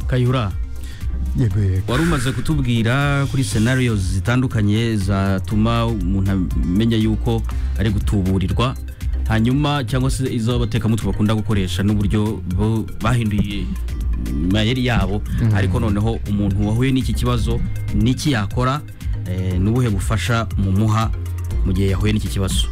kayura yego yego wari umaze kutubwira kuri scenario zitandukanye zatuma umuntu amenya yuko ari gutuburirwa hanyuma cyangwa se izo abatekamutwe bakunda gukoresha n'uburyo bo bahinduye mayeri yabo ariko noneho umuntu wahuye n'iki kibazo n'iki yakora eh, n'ubuhe bufasha mumuha mu gihe yahuye n'iki kibazo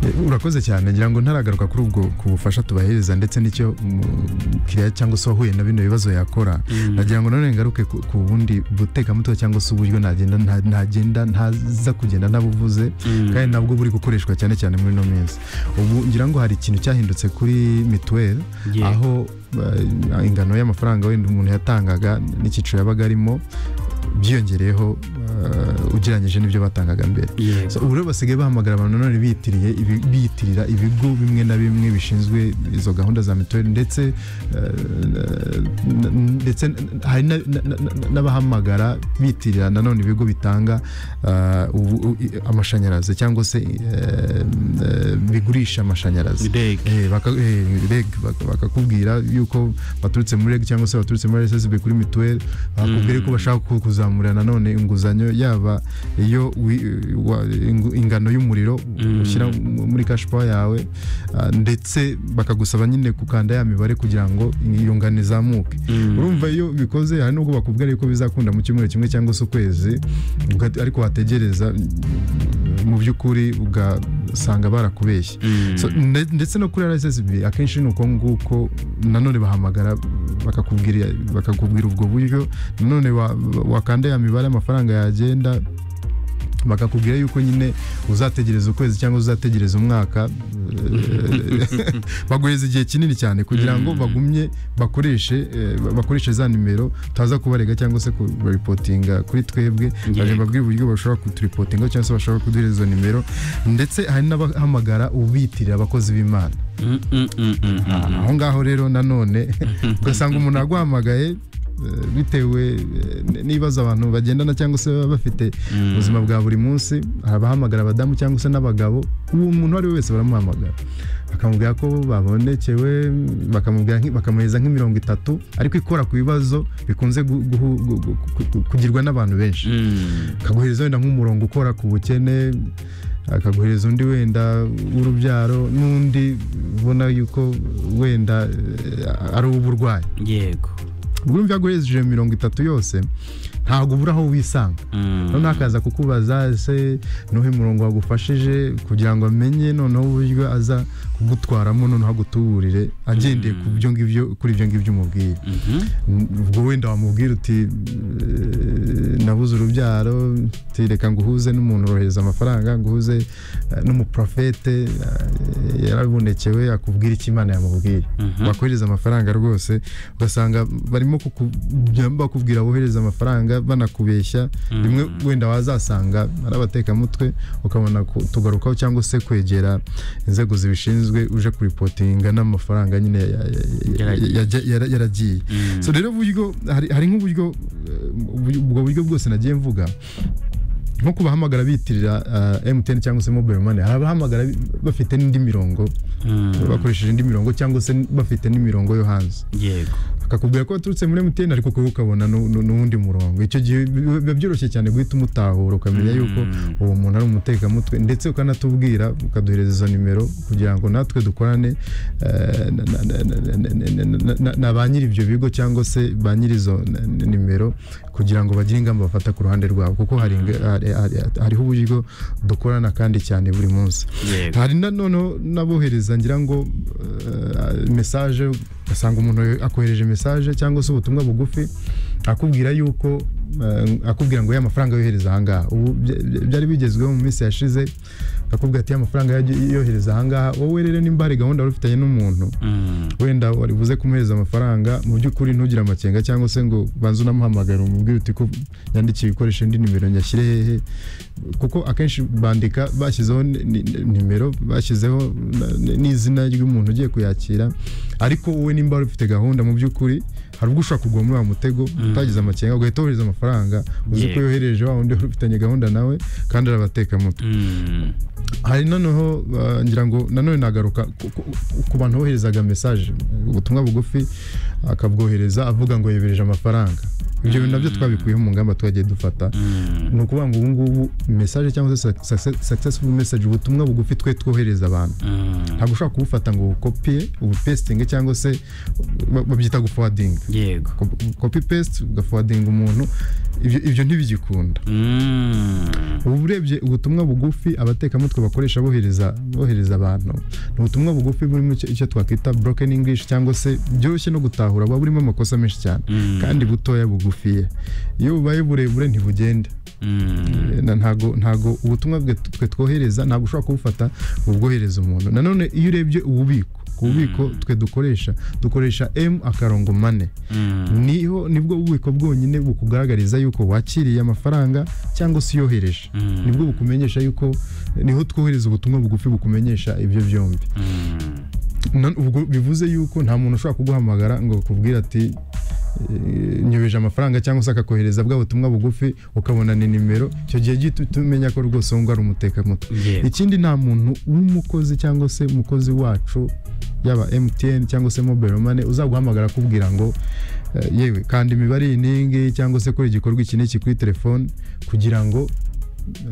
Eh, urakoze cyane ngira ngo ntaragaruka kuri ubwo ku bufasha tubahereza ndetse n'icyo umukiriya cyangwa se wahuye na bino bibazo yakora nagira ngo nanone ngaruke ku ku bundi butekamutwe cyangwa se uburyo nagenda nta- ntagenda ntaza kugenda nabuvuze kandi nabwo buri gukoreshwa cyane cyane muri ino minsi ubu ngira ngo hari ikintu cyahindutse kuri mituweli Yego. aho eh, ingano y'amafaranga wenda umuntu yatangaga n'icyiciro yabaga arimo byiyongereyeho eh, ugereranyije n'ibyo batangaga mbere Yego. So, ubu rero basigaye bahamagara abantu nanone bitiriye ibi- biyitirira ibigo bimwe na bimwe bishinzwe izo gahunda za mituweli ndetse eh, na- na- ndetse hari na- na- na- na- n'abahamagara bitirira nanone ibigo bitanga eh, ubu- u- i- amashanyarazi cyangwa se eh, eh, bigurisha amashanyarazi REG. Eh, baka- eh, reg baka- bakakubwira yuko baturutse muri reg cyangwa se baturutse muri rssb kuri mituweli bakubwira ko bashaka ku- kuzamura nanone inguzanyo yaba iyo wi- wa- ingu- ingano y'umuriro ushyira mu- muri cash power yawe ah, ndetse bakagusaba nyine gukanda ya mibare kugira ngo iyo ngano izamuke urumva iyo bikoze hari nubwo bakubwira yuko bizakunda mu cyumweru kimwe cyangwa se ukwezi uga- ariko wategereza mu by'ukuri ugasanga barakubeshye So, nde- ndetse no kuri rssb akenshi ni uko nguko nanone bahamagara bakakubwira bakakubwira ubwo buryo nanone wa- wakanda ya mibare amafaranga yagenda bakakubwira yuko nyine uzategereza ukwezi cyangwa uzategereza umwaka eh, baguheza igihe kinini cyane kugira ngo bagumye bakoreshe eh, bakoreshe za nimero tutaza kubarega cyangwa se kubaripotinga kuri twebwe bagenda babwira uburyo bashobora kuturipotinga cyangwa se bashobora kuduhereza izo nimero ndetse hari n'abahamagara ubitirira abakozi b'imana Mm, mm, mm, mm, mm. aho ngaho rero nanone ugasanga umuntu aguhamagaye eh, bitewe eh, n- n'ibibazo abantu bagendana cyangwa se baba bafite ubuzima bwa buri munsi hari abahamagara abadamu cyangwa se n'abagabo uwo muntu uwo ari we wese baramuhamagara bakamubwira ko babonekewe bakamubwira nk- bakamuhereza nk'imirongo itatu ariko ikora ku bibazo bikunze gu- guhu- gu- gu- gu- gu- kugirwa n'abantu benshi Mm. akaguhereza wenda nk'umurongo ukora ku bukene akaguhereza undi wenda w'urubyaro n'undi ubona yuko wenda eh, ari uw'uburwayi yego ubwo urumva iyo aguhereje iyo mirongo itatu yose ntabwo ubura aho wisanga Mm. noneho akaza kukubaza ese nuhe murongo wagufashije kugira ngo amenye noneho uburyo aza kugutwaramo noneho agutuburire agendeye ku byo ngibyo kuri ibyo ngibyo umubwiye Mhm. ubwo wenda wamubwira uti "Eh, nabuze urubyaro uti reka nguhuze n'umuntu urohereza amafaranga nguhuze eh, n'umuprofete eh, yarabonekewe akubwira icyo imana yamubwiye bakohereza amafaranga rwose ugasanga barimo kuku- bakubwira bohereza amafaranga banakubeshya rimwe wenda wazasanga ari abatekamutwe ukabona tugarukaho cyangwa se kwegera inzego zibishinzwe uje kuripotinga n'amafaranga nyine ya- ya- ya- ya- Yaragiye. yajya- yara- yaragiye so rero uburyo hari hari nk'uburyo eh, ubu- ubwo buryo bwose nagiye mvuga nko kubahamagara bitirira eh, MTN cyangwa se mobile money hari abahamagara bi- bafite n'indi mirongo bakoresheje indi mirongo cyangwa se bafite n'imirongo yo hanze yego akakubwira ko waturutse muri MTN ariko ukaba ukabona nu- nu- n'uwundi murongo icyo gihe bi- biba byoroshye cyane guhita umutahura ukamenya yuko uwo muntu ari umutekamutwe ndetse ukanatubwira ukaduhereza izo nimero kugira ngo natwe dukorane eh, na- na- na- na- na- na- na- na- na ba nyiri ibyo bigo cyangwa se ba nyiri izo n- n- nimero kugira ngo bagire ingamba bafata ku ruhande rwabo kuko hari inga- hari- hari- hariho uburyo dukorana kandi cyane buri munsi yego hari nanoneho n'abohereza ngira ngo eh, mesaje ugasanga umuntu akohereje mesaje cyangwa se ubutumwa bugufi akubwira yuko eh, akubwira ngo ya mafaranga yohereza ahangaha ubu bya- bya- byari bigezweho mu minsi yashize akakubwira ati ya mafaranga yaje- yohereza ahangaha wowe rero nimba hari gahunda wari ufitanye n'umuntu Mm. wenda wari buze kumuhereza amafaranga mu by'ukuri ntugire amakenga cyangwa se ngo banze unamuhamagara umubwire uti ko yandikiye ikoresha indi nimero nyashyire hehe kuko akenshi bandika bashyizeho ni- ni- nimero bashyizeho na- n'izina ry'umuntu ugiye kuyakira ariko wowe nimba wari ufite gahunda mu by'ukuri hari ubwo ushobora kugwa muri wa mutego utagize amakenga ugahita wohereza amafaranga uzi ko Yego. yohereje wa wundi wari ufitanye gahunda nawe kandi arabateka mutwe Mm. hari noneho uh, ngira ngo nanone nagaruka ku- ku- ku bantu boherezaga message ubutumwa bugufi akabwohereza avuga ngo yebereje amafaranga ibyo bintu nabyo twabikuyeho mu ngamba twagiye dufata Mm. ni ukuvuga ngo ubu ngubu message cyangwa se success- successful message ubutumwa bugufi twe twohereza abantu Mm. ntabwo ushobora kubufata ngo ukopiye ubupestinge cyangwa se ba- babyita guforwarding yego copy paste ugaforwardinga umuntu ibyo ibyo ntibigikunda Mm. ubu urebye ubutumwa bugufi abatekamutwe bakoresha bohereza bohereza abantu ni ubutumwa bugufi burimo icyo- icyo twakwita broken english cyangwa se byoroshye no gutahura buba burimo amakosa menshi cyane Mm. kandi butoya bugufiye iyo bubaye burebure ntibugende Mm. Eh, na- ntago ntago ubutumwa bwe twe twohereza ntabwo ushobora kubufata ngo ubwohereze umuntu nanone iyo urebye ububiko ku bubiko twe dukoresha dukoresha m akarongo mane Mm. niho nibwo bubiko bwonyine bukugaragariza yuko wakiriye amafaranga cyangwa se uyohereje Mm. nibwo bukumenyesha yuko niho twohereza ubutumwa bugufi bukumenyesha ibyo byombi Mm. Na- ubwo bivuze yuko nta muntu ushobora kuguhamagara ngo akubwire ati "Eh, nyobeje amafaranga cyangwa se akakohereza bwa butumwa bugufi ukabona ni nimero icyo gihe gito uhita umenya ko rwose uwo ari umutekamutwe Yego. ikindi nta muntu w'umukozi cyangwa se umukozi wacu yaba MTN cyangwa se mobile money uzaguhamagara akubwira ngo eh, yewe kandi imibare iyi n'iyi ngiyi cyangwa se kora igikorwa iki n'iki kuri telefone kugira ngo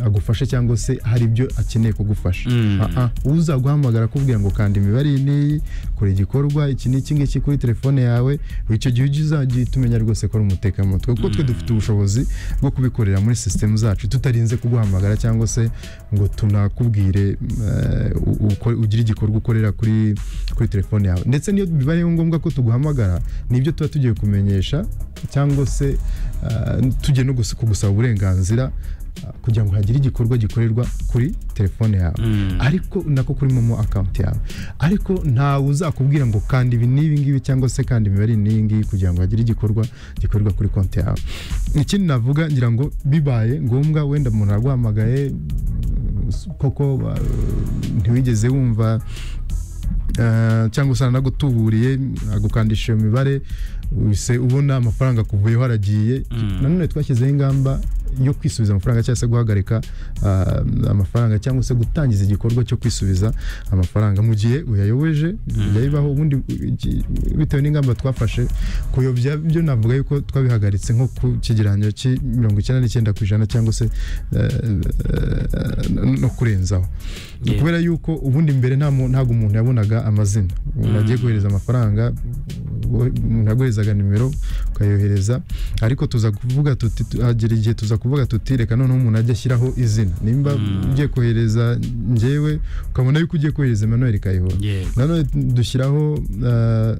agufashe cyangwa se hari ibyo akeneye kugufasha Mm. Ah, ah, uzaguhamagara akubwira ngo kanda imibare iyi n'iyi kora igikorwa iki n'iki ngiki kuri telefone yawe icyo gihe ujya uzajya uhita umenya rwose ko ari umutekamutwe kuko twe dufite ubushobozi bwo kubikorera muri sisitemu zacu tutarinze kuguhamagara cyangwa se ngo tunakubwire eh, u- uko- ugire igikorwa ukorera kuri kuri telefone yawe ndetse niyo bibaye ngombwa ko tuguhamagara nibyo tuba tugiye kumenyesha cyangwa se eh, tugiye no gus- kugusaba uburenganzira eh, kugira ngo hagire igikorwa gikorerwa kuri telefone yawe Mm. ariko nako kuri momo akawunti yawe ariko ntawe uzakubwira ngo kandi ibi n'ibi ngibi cyangwa se kandi imibare iyi n'iyi ngiyi kugira ngo hagire igikorwa gikorerwa kuri konti yawe ikindi navuga ngira ngo bibaye ngombwa wenda umuntu araguhamagaye mm, koko ba- ntiwigeze wumva eh, cyangwa se aranagutuburiye agukandisha iyo mibare uhise ubona amafaranga akuvuyeho aragiye Mm. nanone twashyizeho ingamba yo kwisubiza amafaranga cyangwa se guhagarika ah, amafaranga cyangwa se gutangiza igikorwa cyo kwisubiza amafaranga mu gihe uyayobeje yayibaho ubundi iki- bitewe n'ingamba twafashe kuyobya byo navuga yuko twabihagaritse nko ku kigereranyo cy'i mirongo icyenda n'icyenda ku ijana cyangwa se eh, eh, no kurenzaho Yeah. kubera yuko ubundi mbere nta mu- ntabwo umuntu yabonaga amazina umuntu agiye kohereza amafaranga wo- umuntu yaguherezaga nimero ukayohereza ariko tuza kuvuga tuti tu- hagera igihe tuza kuvuga tuti reka noneho umuntu ajya ashyiraho izina nimba ugiye kohereza njyewe ukabona yuko ugiye kohereza Emmanuel Kayihura Yego. nanone dushyiraho eh,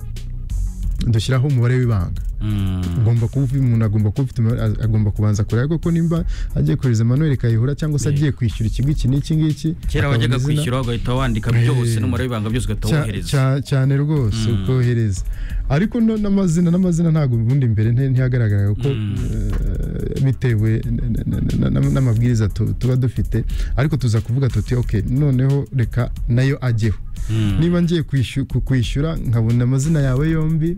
dushyiraho umubare w'ibanga Mm. agomba kuba ufi- umuntu agomba kuba ufite imibare- a- agomba kubanza kureba koko nimba agiye kohereza Emmanuel Kayihura cyangwa se Yeah. agiye kwishyura iki ngiki n'iki ngiki kera akabona wajyaga izina. kwishyura ugahita wandika byose Eh. n'umubare w'ibanga byose ugahita Cya- wohereza cya- cyane rwose Mm. ukohereza ariko no- n'amazina n'amazina ntabwo ubundi mbere nti- ntihagaragara kuko Mm. eh, bitewe n- n- n- n- n'amabwiriza tu- tuba dufite ariko tuza kuvuga tuti ok noneho reka nayo ajyeho Mm. niba ngiye kwishu- ku- kwishyura nkabona amazina yawe yombi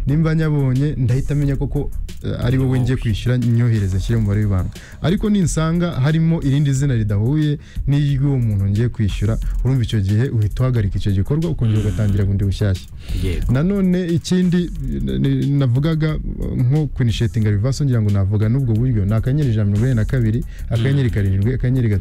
nimba nyabonye ndahita amenya koko eh, ari wowe ngiye kwishyura nyohereze nshyire mu mubare w'ibanga ariko ninsanga harimo irindi zina ridahuye n'iry'uwo muntu ngiye kwishyura urumva icyo gihe uhita uhagarika icyo gikorwa ukongera ugatangira bundi bushyashya yego nanone ikindi ni- ni- navugaga uh, nko kunishetinga rivaso ngira ngo navuga n'ubwo buryo ni akanyenyeri ijana na mirongo inani na kabiri akanyenyeri karindwi akanyenyeri gatatu